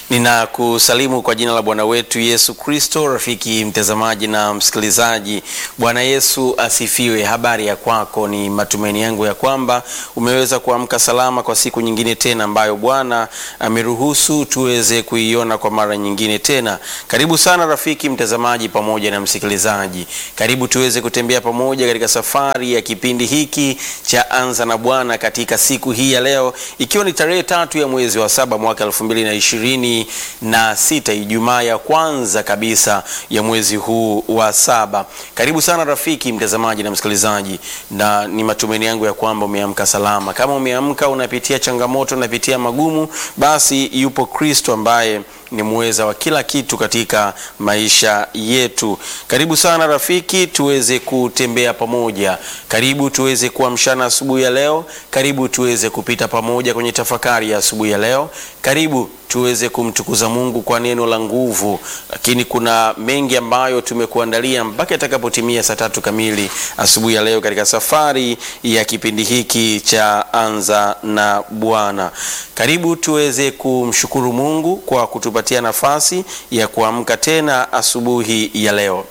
Ninakusalimu kwa jina la Bwana wetu Yesu Kristo. Rafiki mtazamaji na msikilizaji, Bwana Yesu asifiwe. Habari ya kwako? Ni matumaini yangu ya kwamba umeweza kuamka salama kwa siku nyingine tena ambayo Bwana ameruhusu tuweze kuiona kwa mara nyingine tena. Karibu sana rafiki mtazamaji pamoja na msikilizaji, karibu tuweze kutembea pamoja katika safari ya kipindi hiki cha Anza na Bwana katika siku hii ya leo, ikiwa ni tarehe tatu ya mwezi wa saba mwaka elfu mbili na ishirini na sita Ijumaa ya kwanza kabisa ya mwezi huu wa saba. Karibu sana rafiki mtazamaji na msikilizaji, na ni matumaini yangu ya kwamba umeamka salama. Kama umeamka unapitia changamoto, unapitia magumu, basi yupo Kristo ambaye ni muweza wa kila kitu katika maisha yetu. Karibu sana rafiki, tuweze kutembea pamoja. Karibu tuweze kuamshana asubuhi ya leo. Karibu tuweze kupita pamoja kwenye tafakari ya asubuhi ya leo. Karibu tuweze kumtukuza Mungu kwa neno la nguvu, lakini kuna mengi ambayo tumekuandalia mpaka itakapotimia saa tatu kamili asubuhi ya leo katika safari ya kipindi hiki cha Anza na Bwana. Karibu tuweze kumshukuru Mungu kwa kutupatia nafasi ya kuamka tena asubuhi ya leo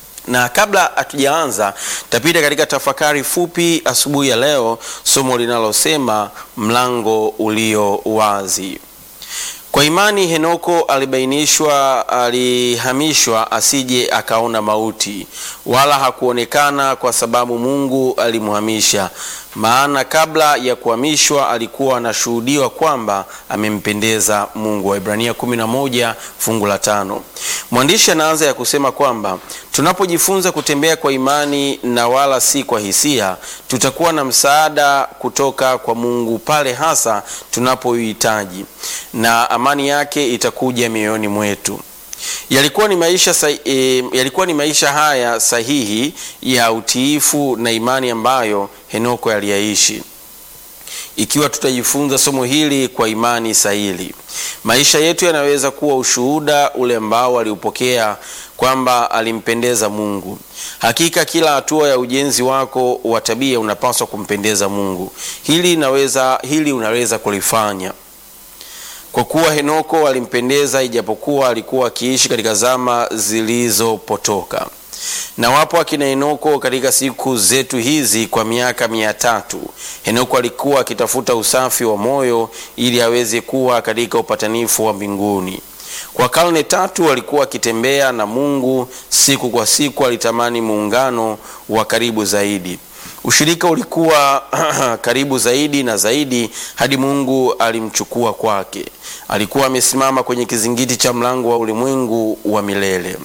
na kabla hatujaanza tapita katika tafakari fupi asubuhi ya leo, somo linalosema mlango ulio wazi. Kwa imani Henoko alibainishwa, alihamishwa asije akaona mauti, wala hakuonekana kwa sababu Mungu alimhamisha. Maana kabla ya kuhamishwa alikuwa anashuhudiwa kwamba amempendeza Mungu. Waibrania 11 fungu la tano. Mwandishi anaanza ya kusema kwamba tunapojifunza kutembea kwa imani na wala si kwa hisia, tutakuwa na msaada kutoka kwa Mungu pale hasa tunapoihitaji, na amani yake itakuja mioyoni mwetu. Yalikuwa ni maisha sahi, e, yalikuwa ni maisha haya sahihi ya utiifu na imani ambayo Henoko aliyaishi. Ikiwa tutajifunza somo hili kwa imani sahihi, maisha yetu yanaweza kuwa ushuhuda ule ambao aliupokea kwamba alimpendeza Mungu. Hakika kila hatua ya ujenzi wako wa tabia unapaswa kumpendeza Mungu. Hili inaweza, hili unaweza kulifanya kwa kuwa Henoko alimpendeza ijapokuwa alikuwa akiishi katika zama zilizopotoka. Na wapo akina Henoko katika siku zetu hizi kwa miaka mia tatu. Henoko alikuwa akitafuta usafi wa moyo ili aweze kuwa katika upatanifu wa mbinguni. Kwa karne tatu alikuwa akitembea na Mungu, siku kwa siku alitamani muungano wa karibu zaidi. Ushirika ulikuwa karibu zaidi na zaidi hadi Mungu alimchukua kwake. Alikuwa amesimama kwenye kizingiti cha mlango wa ulimwengu wa milele.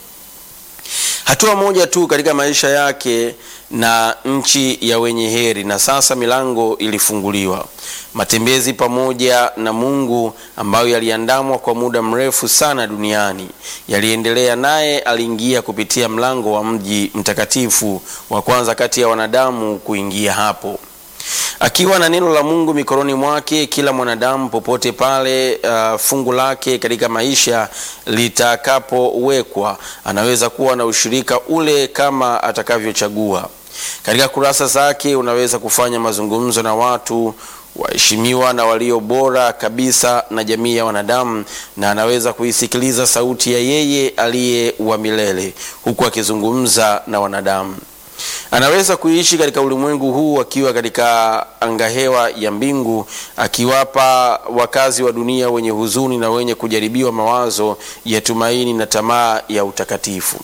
Hatua moja tu katika maisha yake na nchi ya wenye heri, na sasa milango ilifunguliwa. Matembezi pamoja na Mungu ambayo yaliandamwa kwa muda mrefu sana duniani yaliendelea, naye aliingia kupitia mlango wa mji mtakatifu wa kwanza kati ya wanadamu kuingia hapo akiwa na neno la Mungu mikononi mwake. Kila mwanadamu popote pale uh, fungu lake katika maisha litakapowekwa, anaweza kuwa na ushirika ule kama atakavyochagua. Katika kurasa zake unaweza kufanya mazungumzo na watu waheshimiwa na walio bora kabisa na jamii ya wanadamu, na anaweza kuisikiliza sauti ya yeye aliye wa milele huku akizungumza na wanadamu. Anaweza kuishi katika ulimwengu huu akiwa katika angahewa ya mbingu, akiwapa wakazi wa dunia wenye huzuni na wenye kujaribiwa mawazo ya tumaini na tamaa ya utakatifu.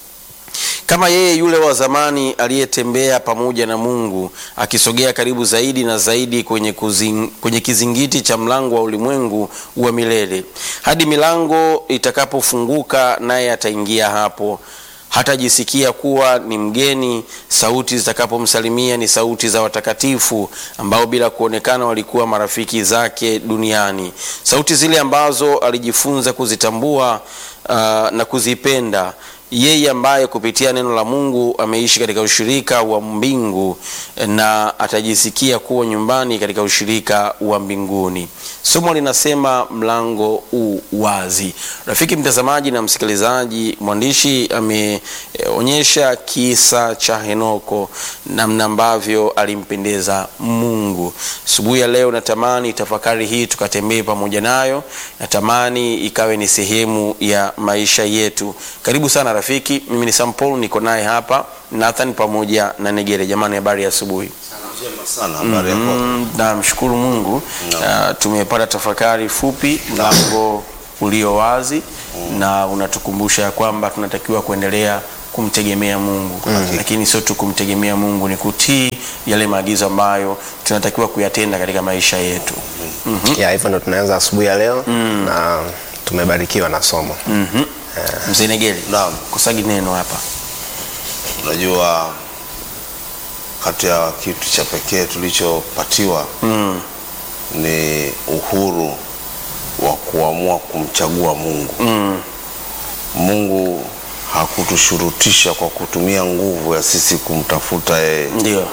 Kama yeye yule wa zamani aliyetembea pamoja na Mungu akisogea karibu zaidi na zaidi kwenye, kuzing, kwenye kizingiti cha mlango wa ulimwengu wa milele hadi milango itakapofunguka, naye ataingia hapo hatajisikia kuwa ni mgeni. Sauti zitakapomsalimia ni sauti za watakatifu ambao bila kuonekana walikuwa marafiki zake duniani, sauti zile ambazo alijifunza kuzitambua uh, na kuzipenda yeye ambaye kupitia neno la Mungu ameishi katika ushirika wa mbingu na atajisikia kuwa nyumbani katika ushirika wa mbinguni. Somo linasema mlango u wazi. Rafiki mtazamaji na msikilizaji, mwandishi ameonyesha kisa cha Henoko, namna ambavyo alimpendeza Mungu. Asubuhi ya leo natamani tafakari hii tukatembee pamoja nayo, natamani ikawe ni sehemu ya maisha yetu. Karibu sana rafiki, mimi ni Sam Paul, niko naye hapa Nathan pamoja na Negere. Jamani, habari ya asubuhi. sana habari yako Mm, namshukuru Mungu uh, tumepata tafakari fupi, mlango ulio wazi na unatukumbusha ya kwamba tunatakiwa kuendelea kumtegemea Mungu lakini sio tu kumtegemea Mungu, ni kutii yale maagizo ambayo tunatakiwa kuyatenda katika maisha yetu. ya hivyo ndo tunaanza asubuhi ya leo na tumebarikiwa na somo Mhm. Mzee Negere, Naam. kusagi neno hapa. unajua kati ya kitu cha pekee tulichopatiwa Mm. ni uhuru wa kuamua kumchagua mungu Mm. mungu hakutushurutisha kwa kutumia nguvu ya sisi kumtafuta yeye Ndio.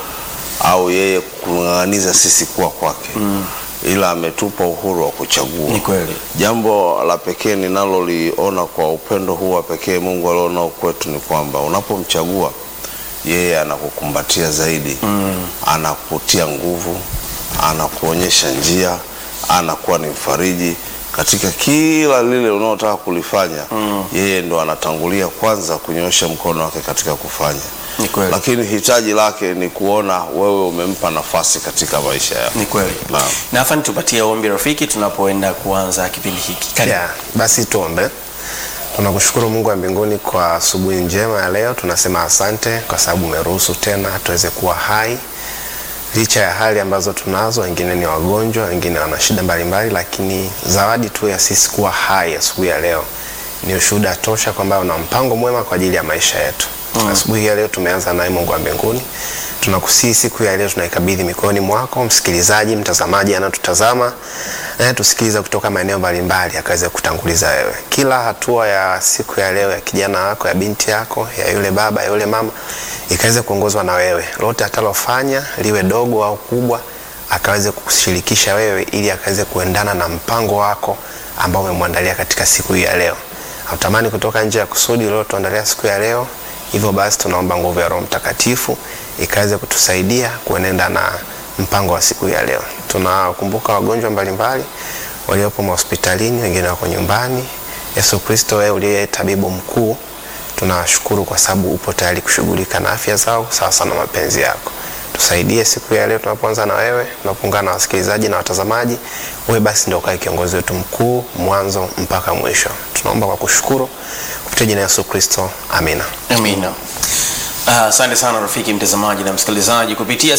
au yeye kung'ang'aniza sisi kuwa kwake ila ametupa uhuru wa kuchagua Ni kweli. Jambo la pekee ninaloliona kwa upendo huu wa pekee Mungu alionao kwetu ni kwamba unapomchagua yeye anakukumbatia zaidi mm. anakutia nguvu, anakuonyesha njia, anakuwa ni mfariji katika kila lile unaotaka kulifanya mm. yeye ndo anatangulia kwanza kunyoosha mkono wake katika kufanya Ni kweli. lakini hitaji lake ni kuona wewe umempa nafasi katika maisha yako. Ni kweli. Naam. Nathan, tupatie ombi rafiki tunapoenda kuanza kipindi hiki. Karibu. ya basi tuombe tunakushukuru mungu wa mbinguni kwa asubuhi njema ya leo tunasema asante kwa sababu umeruhusu tena tuweze kuwa hai licha ya hali ambazo tunazo wengine ni wagonjwa wengine wana shida mbalimbali lakini zawadi tu ya sisi kuwa hai asubuhi ya leo ni ushuhuda tosha kwamba una mpango mwema kwa ajili ya maisha yetu mm. asubuhi ya leo tumeanza naye mungu wa mbinguni tunakusii siku ya leo tunaikabidhi mikononi mwako msikilizaji mtazamaji anatutazama tusikiliza kutoka maeneo mbalimbali akaweze kutanguliza wewe kila hatua ya siku ya leo ya kijana wako ya binti yako ya yule baba ya yule mama ikaweze kuongozwa na wewe lote atalofanya liwe dogo au kubwa akaweze kushirikisha wewe ili akaweze kuendana na mpango wako ambao umemwandalia katika siku hii ya leo hautamani kutoka nje ya kusudi uliotuandalia siku ya leo hivyo basi tunaomba nguvu ya roho mtakatifu ikaweze kutusaidia kuenenda na mpango wa siku hii ya leo tunakumbuka wagonjwa mbalimbali waliopo mahospitalini wengine wako nyumbani yesu kristo wewe uliye tabibu mkuu tunawashukuru kwa sababu upo tayari kushughulika na afya zao sawasawa na mapenzi yako tusaidie siku ya leo tunapoanza na wewe tunapoungana na wasikilizaji na watazamaji wewe basi ndio ukae kiongozi wetu mkuu mwanzo mpaka mwisho tunaomba kwa kushukuru kupitia jina la yesu kristo amina Amina. Ah, Asante sana rafiki mtazamaji na msikilizaji, kupitia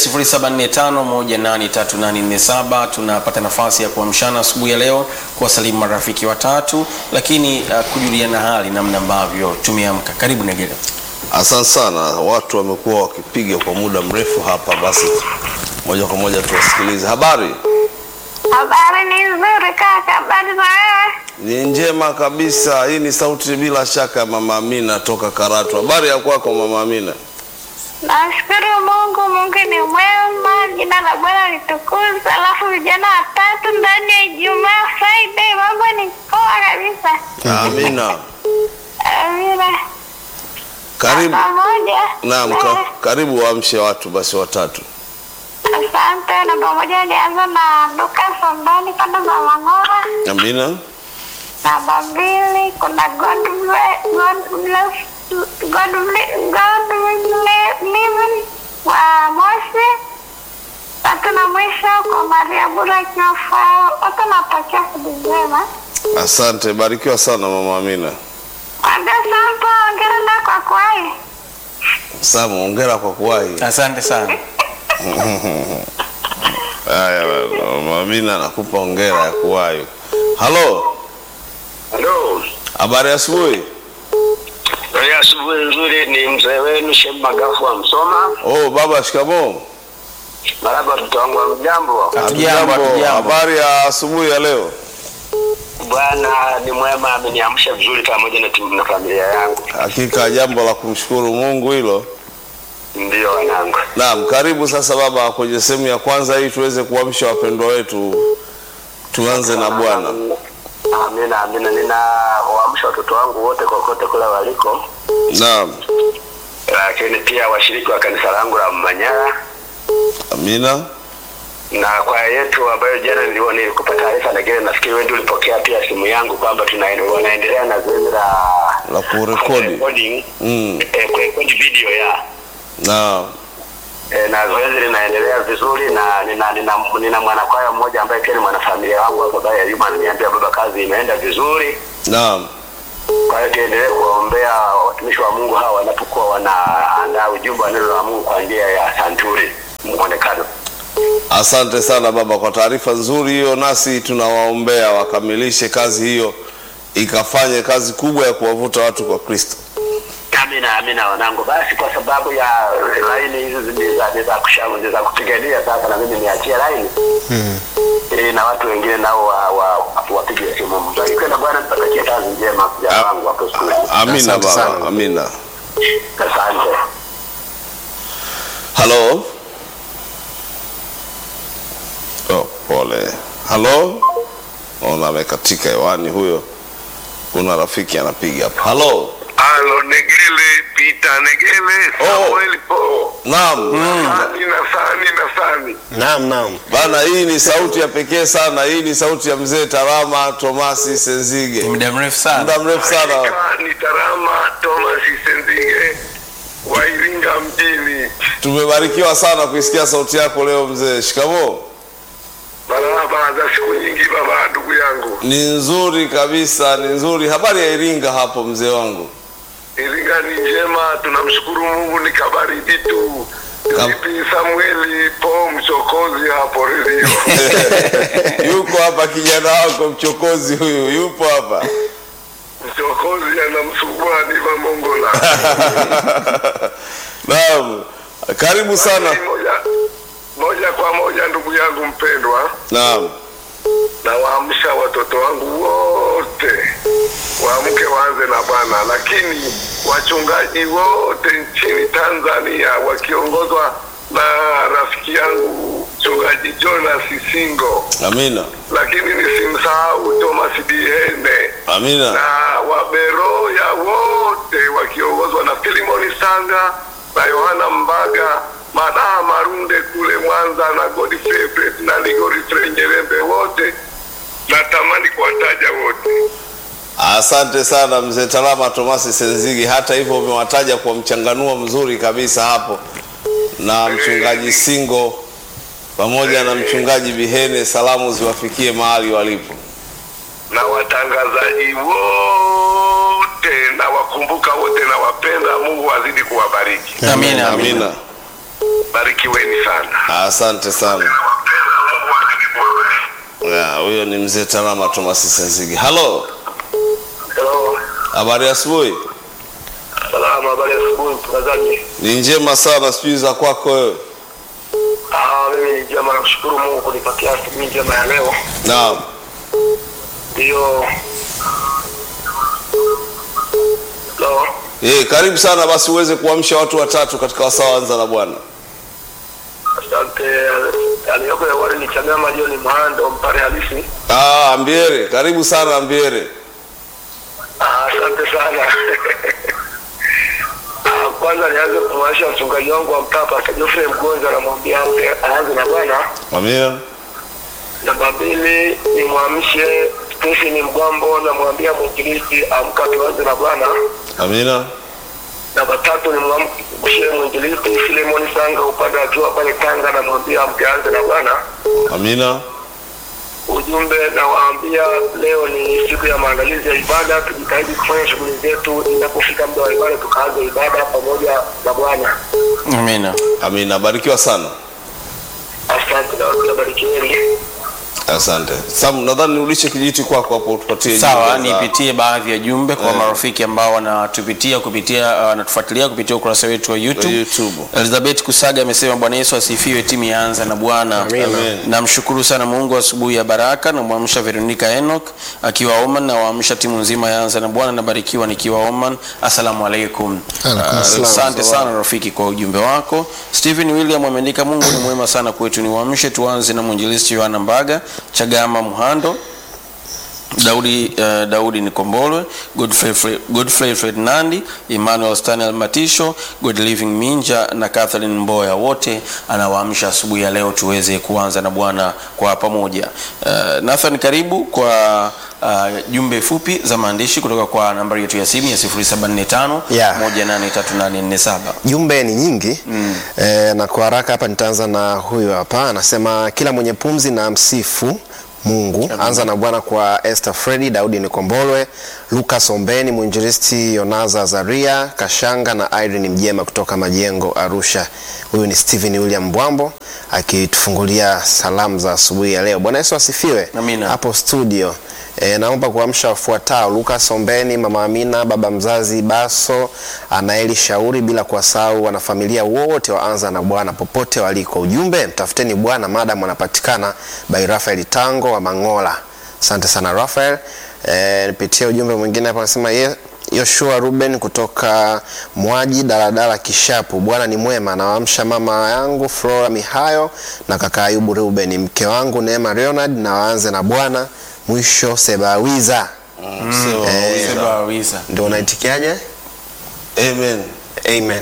0745183847 tunapata nafasi ya kuamshana asubuhi ya leo, kuwasalimu marafiki watatu, lakini uh, kujuliana hali namna ambavyo tumeamka. Karibu Negere. Asante sana. Watu wamekuwa wakipiga kwa muda mrefu hapa, basi moja kwa moja tuwasikilize. Habari Habari ni nzuri kaka, habari za wewe? ni njema kabisa. Hii ni sauti bila shaka ya mama Amina toka Karatu. Habari ya kwako mama Amina? Nashukuru Mungu, Mungu ni mwema, jina la Bwana litukuzwe. Alafu vijana watatu ndani ya Ijumaa Friday, mambo ni poa kabisa. Amina, Amina. karibu. Pamoja. Naam, Eh, ka, karibu waamshe watu basi watatu. Asante. Namba moja nianza na Luka Sambani kwenda Mama Ng'ora. Amina, Namba mbili kuna God bless, God bless, God bless, God bless living wa Moshi. Tatu na mwisho kwa Maria Bura Kiofao. Wote natakia siku njema. asante. Barikiwa sana mama Amina. Mwambie Sampa ongera na kwa kwai. Samu, hongera kwa kuwahi. Asante sana. Haya, mama Amina nakupa hongera ya kuwahi. Halo, Halo, habari ya asubuhi. Habari ya asubuhi nzuri. Ni mzee wenu Shem Magafu wa Msoma. Oh, baba, shikamoo. Maraba, watoto wangu wa mjambo. Hatujambo, hatujambo. Habari ya asubuhi ya leo. Bwana ni mwema, ameniamsha vizuri pamoja na timu na familia yangu. Hakika jambo la kumshukuru Mungu hilo. Ndiyo wanangu. Naam, karibu sasa baba kwenye sehemu ya kwanza hii tuweze kuamsha wapendwa wetu. Tuanze na Bwana. Amina, amina. Ninawaamsha watoto wangu wote kokote kule waliko, Naam. lakini pia washiriki wa kanisa langu la Manyara Amina. na kwaya yetu ambayo jana nilikuwa nilikupa taarifa, lakini nafikiri wewe ndio ulipokea pia simu yangu kwamba tunaendelea wanaendelea na zoezi la La kurekodi. recording, Mm. eh, kurekodi video ya Naam. E, na zoezi linaendelea vizuri na nina, nina, nina mwanakwaya mmoja ambaye pia ni mwanafamilia wangu hapa ambaye Ayuma ananiambia baba, kazi imeenda vizuri. Naam. Kwa hiyo tuendelee kuwaombea watumishi wa Mungu hawa wanapokuwa wanaandaa ujumbe wa neno la Mungu kwa njia ya santuri mwonekano. Asante sana baba kwa taarifa nzuri hiyo, nasi tunawaombea wakamilishe kazi hiyo ikafanye kazi kubwa ya kuwavuta watu kwa Kristo. Amina, amina wanangu. Basi kwa sababu ya laini hizi ni za ni za kushauri ni za kupigania, sasa na mimi niachie laini ili na watu wengine nao wa, wa, wapige simu. Mbarikiwe na Bwana, tutakie kazi njema vijana wangu hapo skuli. Amina Asante baba, sana. amina. Asante. Halo. Oh, pole. Halo. Ona amekatika hewani huyo. Kuna rafiki anapiga hapa. Halo. Alo, Negele, Pita Negele, Samuel Po. Naam. Sani na sani na sani. Naam, naam. Bana, hii ni sauti ya pekee sana. Hii ni sauti ya mzee Tarama Tomasi Senzige. muda mrefu sana Muda mrefu sana. Hakika ni Tarama Thomas Senzige wa Iringa mjini. Tumebarikiwa sana kuisikia sauti yako leo mzee. Shikamoo. Marahaba za siku nyingi baba, ndugu yangu. Ni nzuri kabisa, ni nzuri. Habari ya Iringa hapo mzee wangu? Iringa ni njema, tunamshukuru Mungu, ni kabaridi tu. Kam- Vipi Samueli Po mchokozi hapo redio? yuko hapa kijana wako mchokozi huyu, yupo hapa. Mchokozi anamsumbua Diva Mongola. Naam, karibu sana. Moja, moja kwa moja ndugu yangu mpendwa. Naam, nawaamsha watoto wangu wote waamke waanze na Bwana, lakini wachungaji wote nchini Tanzania wakiongozwa na rafiki yangu mchungaji Jonas Singo, amina, lakini nisimsahau Thomas Bihene amina, na Waberoya wote wakiongozwa na Filimoni Sanga na Yohana Mbaga, Madaa Marunde kule Mwanza na Godfrey Fred na Ligorifrey Nyerembe wote, natamani kuwataja wote. asante sana mzee Talama Tomasi Senzigi. Hata hivyo umewataja kwa mchanganuo mzuri kabisa hapo, na mchungaji Singo pamoja na mchungaji Bihene, salamu ziwafikie mahali walipo. na watangazaji wote na wakumbuka wote na wapenda. Mungu azidi kuwabariki, amina amina Amina, barikiweni sana. asante sana. Mungu azidi kuwabariki. Ya, Huyo ni mzee Talama Tomasi Senzigi. Halo, Hello. habari ya asubuhi? Salama, habari ya asubuhi mtangazaji. Ni njema sana, sijui za kwako wewe. Ah, mimi ni njema, nakushukuru Mungu kunipatia asubuhi njema ya leo. Naam. Ndiyo. Hello. Eh, karibu sana basi uweze kuamsha watu watatu katika wasaa anza na Bwana. Asante. Aliyoko hewani ni Chagama John Mhando, mpare halisi. Ah, Ambiere, karibu sana Ambiere. Ah, Asante sana. Ah, Kwanza nianze kumwasha mchungaji wangu wa mtaa Pastor Geoffrey Mgonja, namwambia ampe aanze na Bwana. Amina. Namba mbili nimwamshe Stephen Mgambo, namwambia mwinjilisti amka tuanze na Bwana. Amina. Namba tatu nimwamshe mwinjilisti Filemoni Sanga upande wa jua pale Tanga, namwambia amke aanze na Bwana. Amina. Ujumbe nawaambia leo ni siku ya maandalizi ya ibada, tujitahidi kufanya shughuli zetu, inapofika muda wa ibada tukaanze ibada pamoja na Bwana. amina Amina. Barikiwa sana. Asante na watu wabarikiweni. Asante Sam, nadhani nirudishe kijiti kwako hapo tupatie Sawa, jumbe za- nipitie baadhi ya jumbe kwa marafiki ambao wanatupitia kupitia wanatufuatilia kupitia ukurasa wetu wa YouTube. YouTube. Elizabeth Kusaga amesema Bwana Yesu asifiwe, timu yaanza na Bwana. Amen. Namshukuru sana Mungu asubuhi ya baraka na mwamsha Veronica Enoch akiwa Oman na waamsha timu nzima yaanza na Bwana. Nabarikiwa nikiwa Oman. Asalamu alaikum. Alaikum Ah, assalam. Asante sana rafiki kwa ujumbe wako. Stephen William ameandika Mungu ni mwema sana kwetu, ni waamshe tuanze na mwinjilisti Yohana Mbaga, Chagama Muhando, Daudi, uh, Daudi Nikombolwe, Godfrey, Fre- Godfrey Fred Nandi, Emmanuel Stanel Matisho, God Living Minja na Catherine Mboya, wote anawaamsha asubuhi ya leo tuweze kuanza na Bwana kwa pamoja. Uh, Nathan, karibu kwa uh, jumbe fupi za maandishi kutoka kwa nambari yetu ya simu ya 0745 Yeah. 183847. jumbe ni nyingi mm. e, na kwa haraka hapa nitaanza na huyu hapa anasema kila mwenye pumzi na msifu mungu anza na bwana kwa Esther Fredi Daudi Nikombolwe Lucas Ombeni mwinjilisti Yonaza Azaria Kashanga na Irene Mjema kutoka Majengo Arusha huyu ni Stephen William Mbwambo akitufungulia salamu za asubuhi ya leo Bwana Yesu asifiwe Amina. hapo studio E, naomba kuamsha wafuatao Lucas Ombeni, mama Amina, baba mzazi Baso, Anaeli Shauri, bila kuwasahau wanafamilia wote waanza na Bwana popote waliko. Ujumbe, mtafuteni Bwana maadamu anapatikana. By Rafael Tango wa Mangola. Asante sana Rafael. E, nipitie ujumbe mwingine hapa anasema ye Yoshua Ruben kutoka Mwaji daladala Kishapu. Bwana ni mwema, nawaamsha mama yangu Flora Mihayo na kaka Ayubu Ruben, mke wangu Neema Leonard, na waanze na Bwana mwisho Sebawiza. Mm, Sewa Wiza. Seba Wisa. Ndio unaitikiaje? Amen. Amen.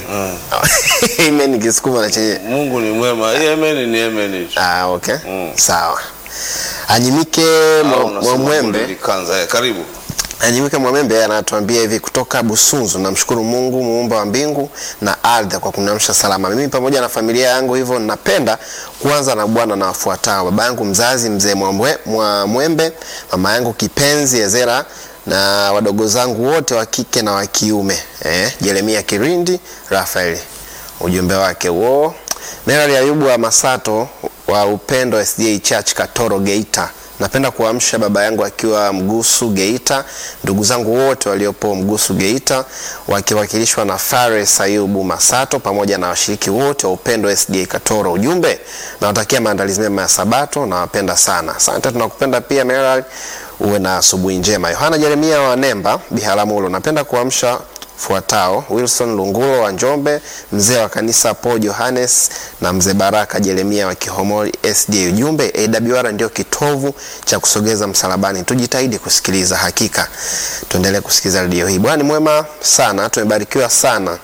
Amen kisukuma na chenye. Mungu ni mwema. Hii amen ni amen. tu. Ah, okay. Mm. Sawa. Anyimike Au Mwa- unasema Mwamwembe. kundi likanza. Eh, Karibu. Anyimike Mwamembe anatuambia hivi kutoka Busunzu, namshukuru Mungu muumba wa mbingu na ardhi kwa kuniamsha salama. Mimi pamoja na familia yangu, hivyo napenda kuanza na Bwana na wafuatao: baba yangu mzazi mzee Mwamwe- Mwamwembe, mama yangu kipenzi Ezera na wadogo zangu wote wa kike na wa kiume eh, Jeremia Kirindi, Rafael. Ujumbe wake huo. Merari Ayubu wa Masato wa Upendo SDA Church Katoro Geita. Napenda kuamsha baba yangu akiwa Mgusu Geita, ndugu zangu wote waliopo Mgusu Geita wakiwakilishwa na Fares Ayubu Masato pamoja na washiriki wote wa Upendo SDA Katoro. Ujumbe, nawatakia maandalizi mema ya Sabato, nawapenda sana. Asante, tunakupenda pia Merari, uwe na asubuhi njema. Yohana Jeremia wa Nemba Biharamulo, napenda kuamsha fuatao Wilson Lungulo wa Njombe, mzee wa kanisa Paul Johannes na mzee Baraka Jeremia wa Kihomori SDA. Ujumbe, AWR ndio kitovu cha kusogeza msalabani, tujitahidi kusikiliza. Hakika tuendelee kusikiliza redio hii. Bwana ni mwema sana, tumebarikiwa sana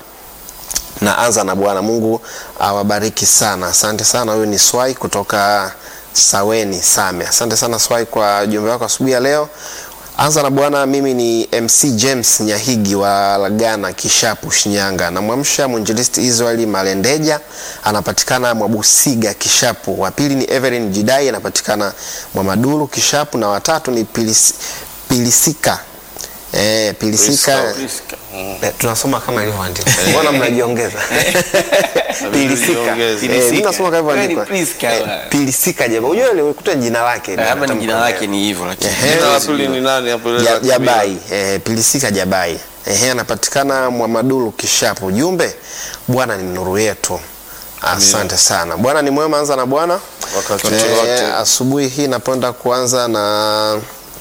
na anza na Bwana Mungu awabariki sana. Asante sana. Huyu ni Swai kutoka Saweni Same. Asante sana Swai kwa ujumbe wako asubuhi ya leo. Anza na Bwana. Mimi ni MC James Nyahigi wa Lagana Kishapu, Shinyanga. Namwamsha mwinjilisti Israeli Malendeja, anapatikana Mwabusiga Kishapu. Wa pili ni Evelyn Jidai, anapatikana Mwamadulu Kishapu, na watatu ni Pilis, Pilisika Eh, Pilisika Priska. Eh, tunasoma kama ilivyoandikwa. Mbona mnajiongeza? Pilisika. Tujiongeze. Eh, mimi nasoma kama ilivyoandikwa. Wewe ni Priska, Eh, wewe. Pilisika jamaa. Unajua ile ukuta jina lake. Eh, Hapa ni Natamka jina leo. lake ni hivyo lakini. Ehe. Jina la pili ni nani hapo ile Ja- la kabila? Jabai. Eh, Pilisika Jabai. Ehe, anapatikana Mwamadulu Kishapu. Ujumbe, Bwana ni nuru yetu. Asante sana. Bwana ni mwema, anza na Bwana. Wakati Eh, wote. asubuhi hii napenda kuanza na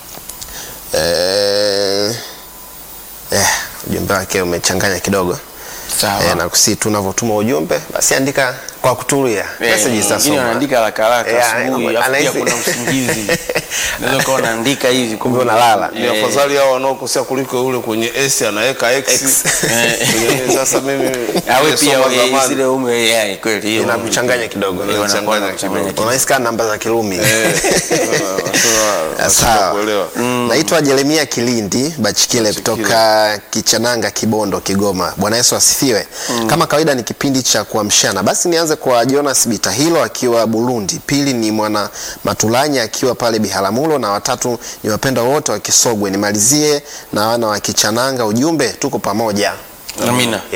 eh, eh, ujumbe wake umechanganya kidogo. Sawa. Eh, na kusi tunavyotuma ujumbe basi andika kwa kutulia. Eh, Message wengine zitasoma. wanaandika haraka haraka Eh, asubuhi, ana- afu pia anahisi- kuna usingizi. Unaweza kuwa unaandika hivi Kumbe unalala. Ni Eh, afadhali hao wanaokosea kuliko yule kwenye S anaweka X. Kwenye- Sasa mimi awe pia nimesoma wewe zamani. zile umwe yeye kweli hiyo. Inakuchanganya kidogo. Eh, wanakuwa Inachanganya wanakuchanganya kidogo. Unahisi kama namba za Kirumi. Eh, nasema- nasema Sawa. kuelewa. Naitwa Jeremia Kilindi Bachikile kutoka Kichananga, Kibondo, Kigoma. Bwana Yesu asifiwe. Kama kawaida ni kipindi cha kuamshana. Basi nianze kwa Jonas Bitahilo akiwa Burundi. Pili ni mwana Matulanya akiwa pale Biharamulo na watatu ni wapenda wote wa Kisogwe. Nimalizie na wana wa Kichananga. Ujumbe tuko pamoja. Amina. Yeah.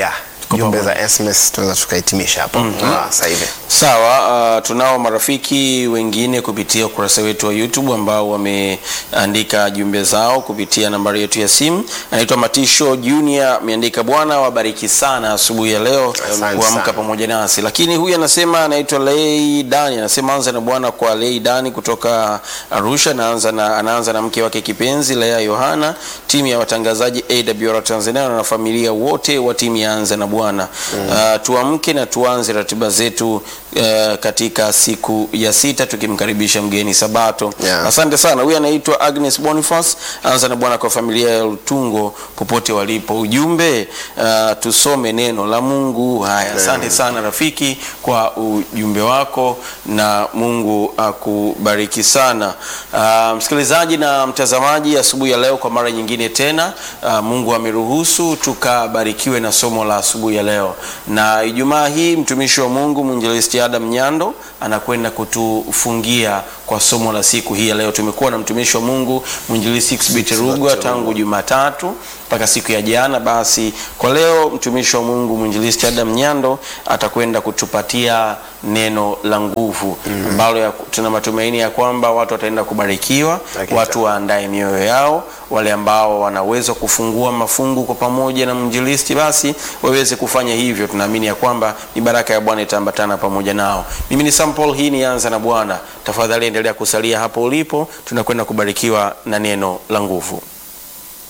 Kwa jumbe pamoja. za SMS tunaweza tukahitimisha hapo kwa sasa hivi. Sawa, uh, tunao marafiki wengine kupitia ukurasa wetu wa YouTube ambao wameandika jumbe zao kupitia nambari yetu ya simu. Anaitwa Matisho Junior, ameandika Bwana wabariki sana asubuhi ya leo Asante kuamka sana. pamoja nasi. Lakini huyu anasema anaitwa Lei Dani, anasema anza na Bwana kwa Lei Dani kutoka Arusha, anaanza na, anaanza na mke wake kipenzi Lea Yohana, timu ya watangazaji AWR Tanzania na familia wote wa timu ya Anza na Bwana. Uh, tuamke na tuanze ratiba zetu uh, katika siku ya sita tukimkaribisha mgeni Sabato. Yeah. Asante sana. Huyu anaitwa Agnes Boniface, anza na Bwana kwa familia ya Lutungo popote walipo. Ujumbe uh, tusome neno la Mungu. Haya, asante sana rafiki kwa ujumbe wako na Mungu akubariki sana. Uh, msikilizaji na mtazamaji, asubuhi ya leo kwa mara nyingine tena uh, Mungu ameruhusu tukabarikiwe na somo la asubuhi ya leo, na Ijumaa hii mtumishi wa Mungu mwinjilisti Adam Nyando anakwenda kutufungia kwa somo la siku hii ya leo. Tumekuwa na mtumishi wa Mungu mwinjilisti Xbit Rugwa tangu Jumatatu mpaka siku ya jana. Basi kwa leo mtumishi wa Mungu mwinjilisti Adam Nyando atakwenda kutupatia neno la nguvu ambalo ya- tuna matumaini ya kwamba watu wataenda kubarikiwa, Hakika. watu waandae mioyo yao, wale ambao wanaweza kufungua mafungu kwa pamoja na mwinjilisti, basi waweze kufanya hivyo. Tunaamini ya kwamba ni baraka ya Bwana itaambatana pamoja nao. Mimi ni Sam Paul, hii ni Anza na Bwana. Tafadhali endelea kusalia hapo ulipo, tunakwenda kubarikiwa na neno la nguvu.